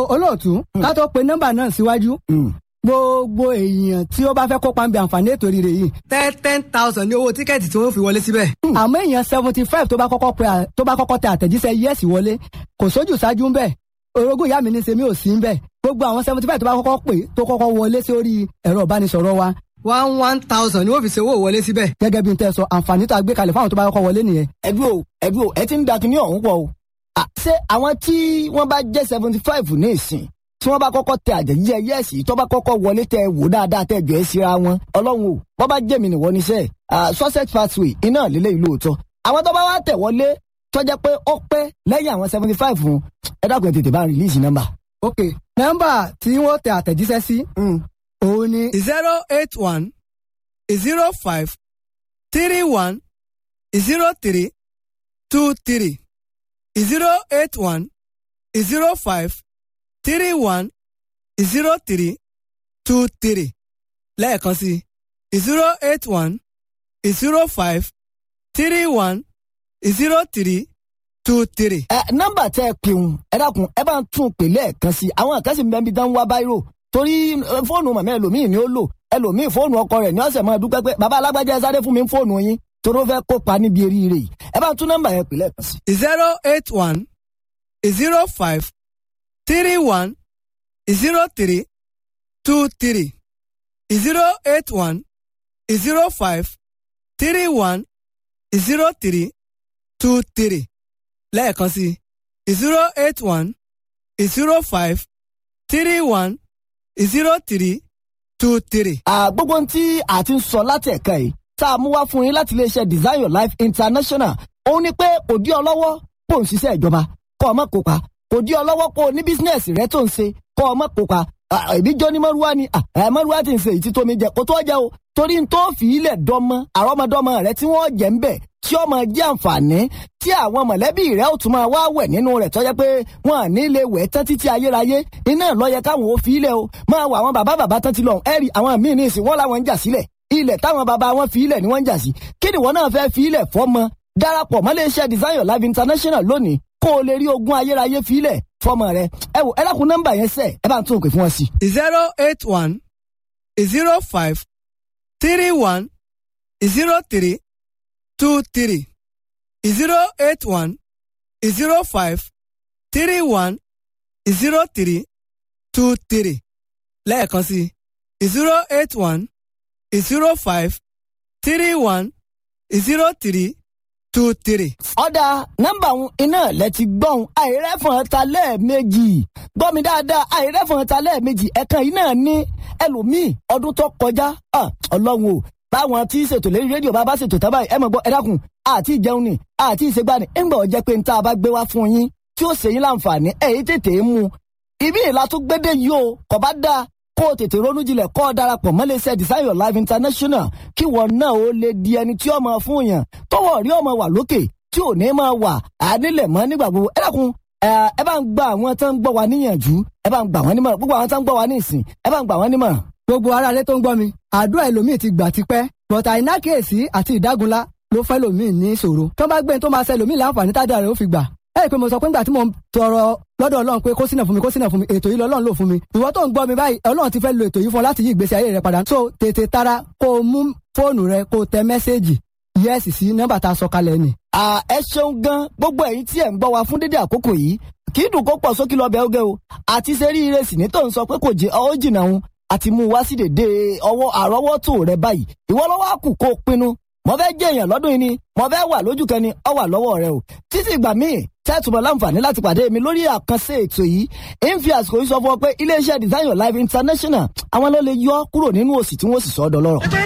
olóòtú ká tó pe nọ́mbà náà síwájú gbogbo èèyàn tí ó bá fẹ́ kópa ń bẹ àǹfààní ètò ìrè yìí. ten ten thousand ní owó tíkẹ́ẹ̀tì tí wọ́n fi wọlé síbẹ̀. àmọ́ èèyàn seventy five tó bá kọ́kọ́ pe à- tó bá kọ́kọ́ tẹ àtẹ̀jíṣẹ́ yẹ́sì wọlé kò sójú ṣáájú ń bẹ̀ orogún ìyá mi ní sèmi ò sí ń bẹ̀ gbogbo àwọn seventy five tó bá kọ́kọ́ pè tó kọ́kọ́ wọlé sórí ẹ̀rọ ìbánisọ̀rọ̀ wa one one thousand ní wọ́n fi ṣe owó wọlé síbẹ̀. gẹ́gẹ́ bí n tẹ́ sọ àǹfààní tó a gbé kalẹ̀ fáwọn tó bá kọ́kọ́ wọlé nìyẹn. ẹbí o ẹbí o ẹ ti ń da kinní ọ̀hún pọ̀ o. À, ṣé àwọn tí wọ́n bá jẹ́ seventy five ní ìsìn tí wọ́n bá kọ́kọ́ tẹ àjẹjíjẹ yẹ́ẹ̀sì tó bá kọ́kọ́ wọlé tẹ wò dáadáa tẹ jọ ẹ́ síra wọn ọlọ́run o wọ́n bá jẹ́ mi nìwọ níṣẹ́ sussex pathway iná lílé ìlú òótọ́ àwọn tó bá wá tẹ̀ wọlé tó jẹ́ pé ó pẹ́ lẹ́yìn àwọn seventy five fún ẹ dákun ẹ tètè bá ń rìlíìsì nọ́mbà. ok nọ́mbà tí wọ́n tẹ àtẹ̀jíṣẹ́ sí òun ni zero eight one zero five three one zero three two three zero eight one zero five three one zero three two three lẹ́ẹ̀kan sí zero eight one zero five three one zero three two three. ẹ nọ́mbà tẹ ẹ pè ń ẹ dákun ẹ bá ń tún un pè lẹ́ẹ̀kan sí i àwọn kan sì ń bẹ níbi dán wá báírò torí ẹ, fóònù màmá ẹlòmíì ni ó lò ẹlòmíì fóònù ọkọ rẹ̀ ní ọ̀sẹ̀ máa dúpẹ́ pé bàbá alágbájá ẹ sáré fún mi fóònù yín torí ó fẹ́ kópa níbi eríire yìí ẹ bá ń tún nọ́mbà yẹn pè lẹ́ẹ̀kan sí i. zero eight one zero five three one zero three two three zero eight one zero five three one zero three two three lẹ́ẹ̀kan sí zero eight one zero five three one zero three two three. À, gbogbo ohun tí a ti ń sọ láti ẹ̀ka yìí tá a mú wá fún yín láti iléeṣẹ́ design your life international òun ni pé kò dí ọ lọ́wọ́ kó o ń ṣiṣẹ́ ìjọba kó o má kópa kò dí ọ lọ́wọ́ kó o ní bísínẹ́sì rẹ tó ń ṣe kó o má kópa À, èmi jọ ní mọ́rúwá ni à, ẹ̀ mọ́rúwá ti ń ṣe ìtí tómi jẹ kó tó jẹ o torí n tó fi ilẹ̀ dọ́mọ àrọ́mọdọ́mọ rẹ tí wọ́n jẹ́ ń bẹ̀ tí ó máa jẹ́ àǹfààní tí àwọn mọ̀lẹ́bí rẹ ó tún máa wá wẹ̀ nínú rẹ̀ tọ́jẹ́ pé wọn à ní lè wẹ̀ tán títí ayérayé iná lọ́yẹ káwọn ò fi ilẹ̀ o máa wọ àwọn bàbá bàbá tán ti lọ ẹ̀rì àwọn míì ní ìsìn wọn làwọn ń jà sílẹ̀ ilẹ̀ táwọn bàbá wọn fi ilẹ̀ ni wọ́n ń jà sí kí ni wọn náà fẹ́ fi ilẹ̀ fọ́mọ darapọ̀ mọ́ iléeṣẹ́ design your life international lónìí kó o lè rí ogún ayérayé fi ilẹ̀ fọ́mọ rẹ ẹ wò ẹ dákun nọ́mbà yẹn sẹ́ ẹ bá ń tún òkè fún wọn sí. zero eight one zero five three one zero three two three zero eight one zero five three one zero three two three lẹ́ẹ̀kan sí zero eight one zero five three one zero three two three. ọ̀dà nọ́mbà òun iná lẹ ti gbọ́n àìrẹ́fọ̀n ta lẹ́ẹ̀mejì gbọ́ mi dáadáa àìrẹ́fọ̀n ta lẹ́ẹ̀mejì ẹ̀kan yìí náà ní ẹlòmíì ọdún tó kọjá ah, ọlọ́run o báwọn tí ṣètò lórí rédíò bá bá ṣètò tábà ẹ mọ̀ gbọ́ ẹ dákun àti ìjẹun ni àti ìṣègbani ńgbà ọ̀jẹ́ pé níta bá gbé wá fún yín tí ó ṣe yín láǹfààní ẹ̀yìn tètè mú un ibi ìlà tó gbédè yìí o kò bá dáa kó o tètè ronú jinlẹ̀ kó o darapọ̀ mọ́ iléeṣẹ́ design your life international kí wọn náà ó lè di ẹni tí ó máa fún yàn tọwọ́ rí ọmọ wà lókè tí ò ní máa wà ànílẹ̀ mọ́ nígbà gbogbo ẹ dákun ẹ ẹ bá ń gba àwọn tó ń gbọ́ wa níyànjú ẹ bá ń gbà wọ́n nímọ̀ràn gbogbo àwọn tó ń gbọ́ wa ní ìsìn ẹ bá ń gbà wọ́n nímọ̀ràn. gbogbo ara rẹ tó ń gbọ́ mi àdúrà ẹlòmíì ti gbà tipẹ́ bọ̀tà ìnákèésí àti ìdágunlá ló fẹ́ lòmíì ní ìṣòro tó bá gbé ní tó máa ṣe lòmíì láǹfààní tádà rẹ̀ ó fi gbà ẹ rí i pé mo sọ pé ńgbà tí mo ń tọrọ lọ́dọ̀ ọlọ́run pé kó sínà fún mi kó sínà fún mi ètò yìí lọ́lọ́run lò fún mi ìwọ tó ń gbọ́ mi báyìí ọlọ́run ti fẹ́ lo ètò yìí fún ọ láti yí ìgbésí ayé rẹ padà so tètè tara kó o mú fóònù rẹ kó o tẹ mẹ́sẹ́ẹ̀jì yẹ́sì sí nọ́mbà tá a sọ kalẹ̀ ni. à ẹ ṣeun gan gbogbo ẹ̀yin tí ẹ ń gbọ́ wa fún dédé àkókò yìí kì í dùn kó pọ̀ sókè lọ́bẹ̀ oge o àti sẹ́rí ìrẹsì ní tó ń sọ pé kò jẹ́ ọ́ jìnnà òun àti mú un wá sí dèdè ọwọ́ àrọ́wọ́tò rẹ báyìí ìwọ lọ́wọ́ àkù kó o pinnu mo fẹ́ jẹ́ èèyàn lọ́dún yìí ni mo fẹ́ wà lójú kan ni ọ wà lọ́wọ́ rẹ o títí ìgbà míì tẹ́tùmọ̀ láǹfààní láti pàdé mi lórí àkànṣe ètò yìí ń fi àsìkò yìí sọ fún ọ pé iléeṣẹ́ design your life international àwọn ló lè yọ kúrò nínú òṣì tí wọ́n sì sọ ọ́ dọlọ́rọ̀.